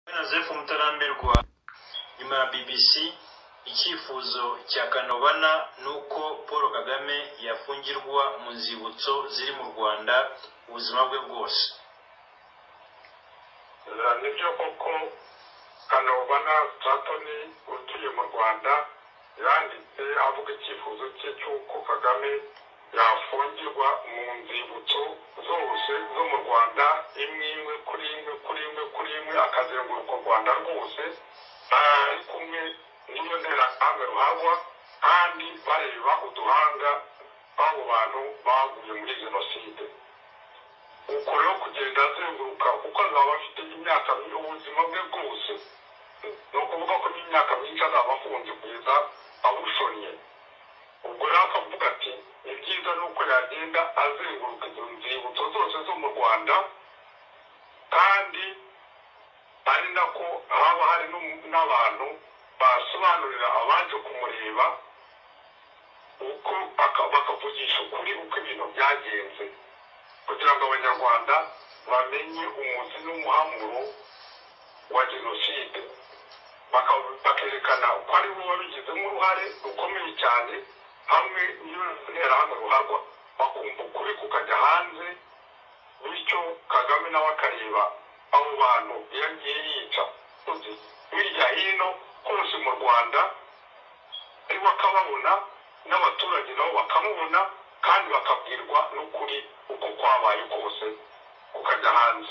Joseph Mutarambirwa rwa nyuma ya BBC icyifuzo cya Kanobana ni uko Paul Kagame yafungirwa mu nzibutso ziri mu Rwanda ubuzima bwe bwose nibyo koko kanobana satoni utuye mu rwanda yanditse avuga icyifuzo cye cy'uko kagame yafungirwa mu nzibutso zose zo mu rwanda imwe imwe kuri imwe kuri imwe kuri imwe akazenguruka u rwanda rwose ari kumwe n'iyo nterahamwe ruhagwa kandi bareba uduhanga b'abo bantu baguye muri jenoside uko rero kugenda azenguruka kuko azaba afite imyaka ubuzima bwe bwose ni ukuvuga ko n'imyaka myinshi azaba afunze kugeza abushonye ubwo rero akavuga ati ni byiza nuko yagenda azenguruka izo nzibutso zose zo mu rwanda kandi ari nako haba hari n'umu- n'abantu basobanurira abaje kumureba uko aka- bakavugisha ukuri uko ibintu byagenze kugira ngo abanyarwanda bamenye umuzi n'umuhamuro wa jenoside Baka- bakerekana ko ari bo babigizemo uruhare rukomeye cyane hamwe n'interahamwe ruharwa bakumva ukuri kukajya hanze bityo kagame nawe akareba abo bantu iyo agiye yica uzi, hirya hino hose mu rwanda ariwe akababona n'abaturage nabo bakamubona kandi bakabwirwa n'ukuri uko kwabaye kose kukajya hanze